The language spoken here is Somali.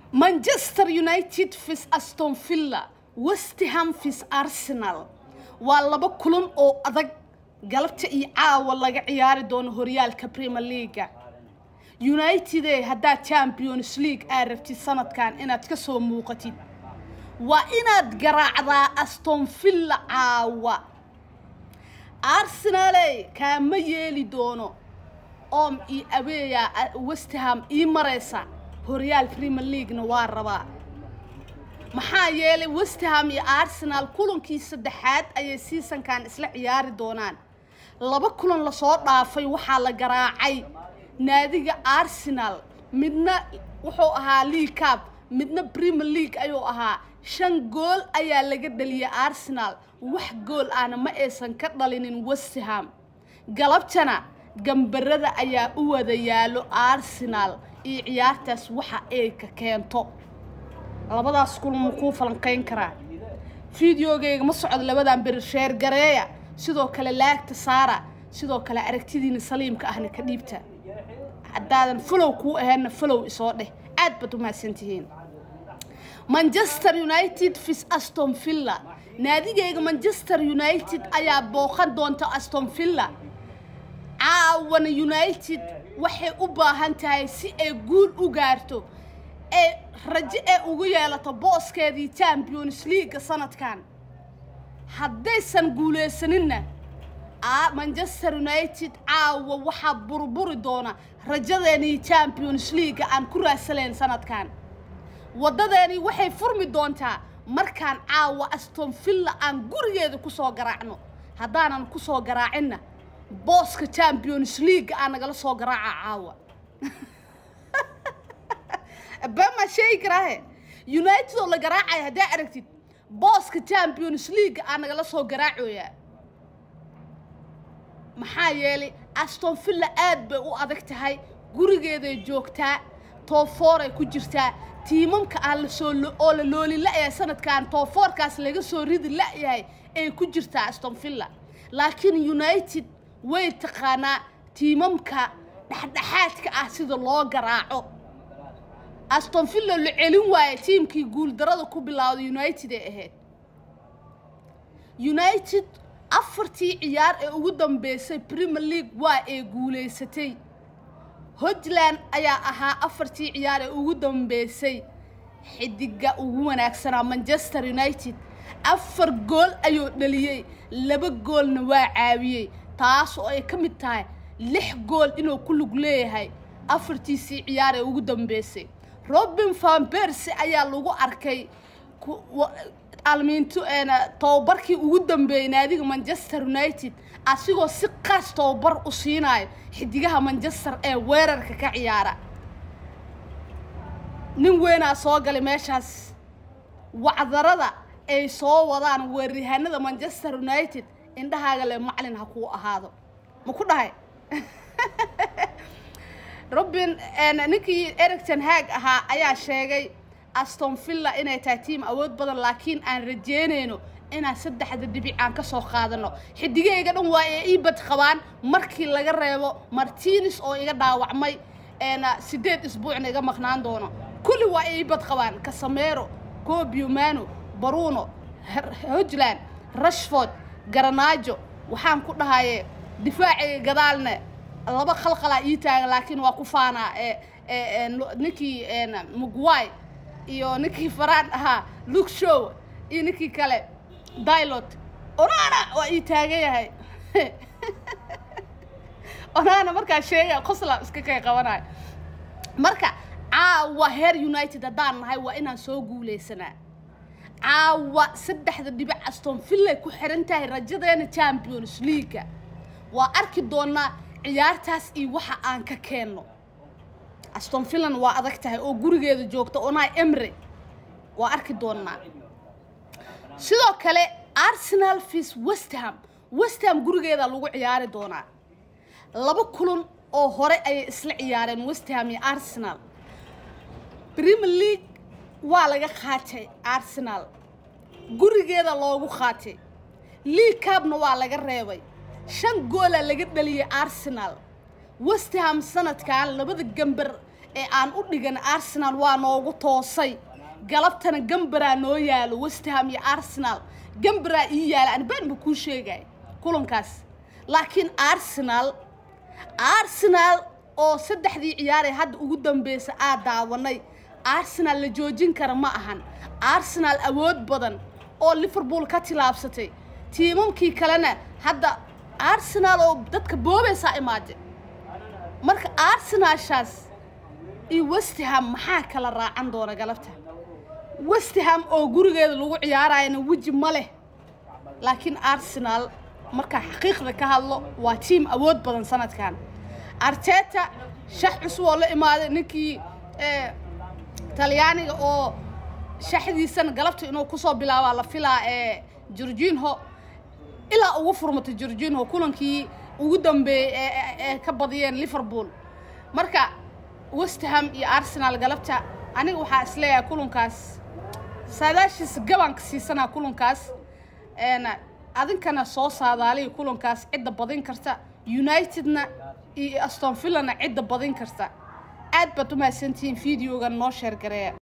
manchester united vis aston villa westham vis arsenal waa laba kulan oo adag galabta iyo caawa laga ciyaari doono horyaalka premier leaga united haddaad champions league aad rabtid sanadkan inaad ka soo muuqatid waa inaad garaacdaa aston villa caawa arsenale kaama yeeli doono om iyo abeeya westham ii maraysa horyaal premier leaguena waa rabaa maxaa yeelay westham iyo arsenal kulankii saddexaad ayay seasonkan isla ciyaari doonaan laba kulan lasoo dhaafay waxaa la garaacay naadiga arsenal midna wuxuu ahaa league cup midna premier league ayuu ahaa shan gool ayaa laga dhaliyay arsenal wax gool ahna ma aysan ka dhalinin westham galabtana gambarada ayaa u wada yaalo arsenal iyo ciyaartaas waxa ay ka keento labadaas kulan ma kuu falanqayn karaa fideogeyga ma socdo labadan beri sheer gareeya sidoo kale laagta saara sidoo kale aragtidiina saliimka ahna ka dhiibta haddaadan falow kuu ahaynna falow isoo dheh aad baad u mahadsantihiin manchester united vis aston villa naadigeyga manchester united ayaa booqan doonta aston villa caawana united waxay u baahan tahay si ay guul u gaarto ee rajo ee ugu yeelato booskeedii champions leaga sanadkan haddaysan guulaysaninna manchester united caawa waxaa burburi doona rajadeenii champions leaga aan ku raasalayn sanadkan waddadeeni waxay furmi doontaa markaan caawa aston villa aan gurigeeda kusoo garaacno haddaanan kusoo garaacinna booska champions leaga aan nagala soo garaaca caawa bama sheegi karaahe united oo la garaacaya haddaa aragtid booska champions leaga aan nagala soo garaacoyaa maxaa yeelay aston villa aad bay u adag tahay gurigeeday joogtaa tooforay ku jirtaa tiimamka aan lasoo oo la looli la-yahay sanadkan toofoorkaas laga soo ridi la-yahay ay ku jirtaa aston villa laakiin united way taqaanaa tiimamka dhexdhexaadka ah sida loo garaaco aston villa la celin waaye tiimkii guuldarada ku bilowday united ee ahayd united afartii ciyaar ee ugu dambeysay premier league waa ay guulaysatay hogland ayaa ahaa afartii ciyaar ee ugu dambeysay xidiga ugu wanaagsanaa manchester united afar gool ayuu dhaliyey laba goolna waa caawiyey taas oo ay ka mid tahay lix gool inuu ku lug leeyahay afartiisii ciyaar ee ugu dambeysay robin van berse ayaa lagu arkay almiinto tababarkii ugu dambeeyey naadiga manchester united asigoo si qaas tababar u siinayo xidigaha manchester ee weerarka ka ciyaara nin weynaa soo galay meeshaas wacdarada ay soo wadaan weeryahanada manchester united indhahaaga le maclin ha kuu ahaado ma ku dhahay robin ninkii ericton haag ahaa ayaa sheegay aston villa inay tahay tiim awood badan laakiin aan rajeynayno inaan saddexda dhibic aan ka soo qaadano xidigahayga dhan waa ee ii bad qabaan markii laga reebo martines oo iga dhaawacmay sideed isbuucna iga maqnaan doono kulli waa ii bad qabaan casamero cobiumano baruno hogland rashford garanaajo waxaan ku dhahaye difaacayga gadaalne laba khalqalaa ii taagan laakiin waa ku faanaa ninkii mugway iyo ninkii faraan ahaa luke show iyo ninkii kale dilot onana waa ii taagan yahay onana markaa sheegaya qosla iska kay qabanayo marka caawa heer united haddaan nahay waa inaan soo guulaysanaa caawa saddexda dhibic aston villay ku xiran tahay rajadeena champions leaga waa arki doonaa ciyaartaas iyo waxa aan ka keenno aston villan waa adag tahay oo gurigeeda joogta onai emre waa arki doonaa sidoo kale arsenal vis westham westham gurigeeda lagu ciyaari doonaa laba kulan oo hore ayay isla ciyaareen westham iyo arsenal premier league waa laga qaatay arsenal gurigeeda loogu qaatay league cabna waa laga reebay shan goola laga dhaliyay arsenal westham sanadkan labada gambar ee aan u dhigan arsenal waa noogu toosay galabtana gambaraa noo yaalo westham iyo arsenal gambaraa ii yaala anbaan ba kuu sheegay kulankaas laakiin arsenal arsenal oo saddexdii ciyaaree hadda ugu dambeysa aad daawanay arsenal la joojin kara ma ahan arsenal awood badan oo liverpool ka tilaabsatay tiimamkii kalena hadda arsenal oo dadka boobaysaa imaade marka arsenalshaas iyo westham maxaa kala raacan doona galabta westham oo gurigeeda lagu ciyaarayana weji ma leh laakiin arsenal markaa xaqiiqda ka hadlo waa tiim awood badan sanadkan arteta shax cusub oo la imaaday ninkii talyaaniga oo shaxdiisana galabta inuu kusoo bilaabaa la filaa ee jorginho ilaa ugu furmatay jorginho kulankii ugu dambeeyey ee ka badiyeen liverpool marka westham iyo arsenal galabta aniga waxaa isleeyahay kulankaas saadaashiisa gabanka siisanaa kulankaas adinkana soo saadaaliya kulankaas cidda badin karta unitedna iyo aston villana cidda badin karta aad baad u mahadsantihiin videogan noo sheer gareeya